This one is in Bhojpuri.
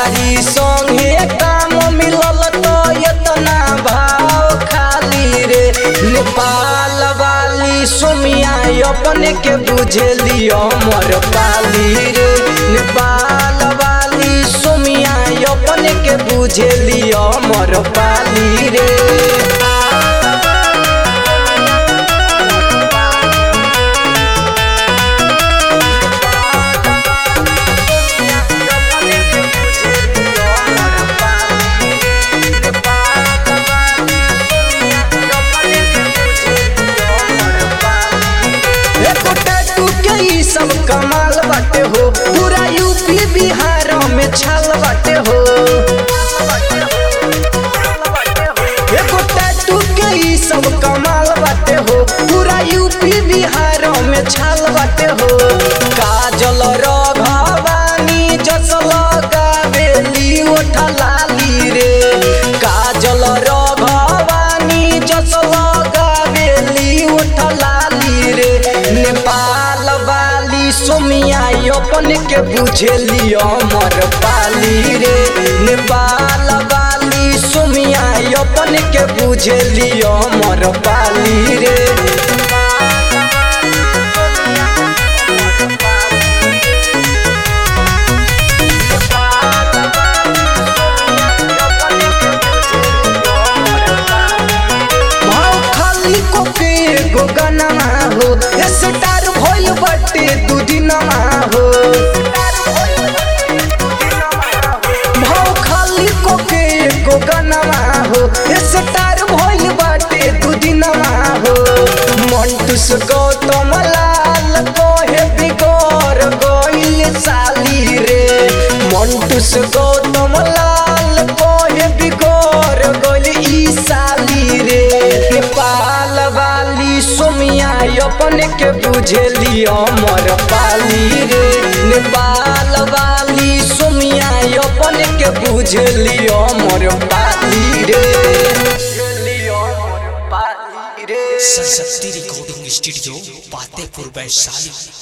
यारी संगे काम मिलल तो इतना भाव खाली रे नेपाल वाली सुमिया अपने के बुझेली अमर पाली रे नेपाल वाली सुमिया अपने के बुझेली अमर पाली रे एको टैटू के ई सब कमाल बाटे हो पूरा यूपी बिहार में छाल बाटे हो एको टैटू के ई सब कमाल बाटे हो पूरा यूपी बिहार में छाल बाटे हो काजल रघवानी जस लगावेली ओठा लाली रे काजल रघवानी जस लगावेली ओठा लाली रे नेपाल वाली सोमिया अपन के बुझेली अमर पाली रे नेपाल वाली सोमिया अपन के बुझेली अमर पाली रे भाव खाली को के एगो गनमा हो स्टार भइल बटे दू दिनमा हो भाव खाली को के एगो गनमा हो स्टार भइल बटे दू दिनमा हो मंटूस गौतम लाल कोहे बिगोर गइल साली रे मंटूस गौतम लाल कोहे बिगोर गइल ई साली रे नेपाल वाली सोमिया अपने के बुझेली अमर पाली रे नेपाल वाली सोमिया अपने के बुझेली अमर पाली रे सरस्वती रिकॉर्डिंग स्टूडियो फतेहपुर वैशाली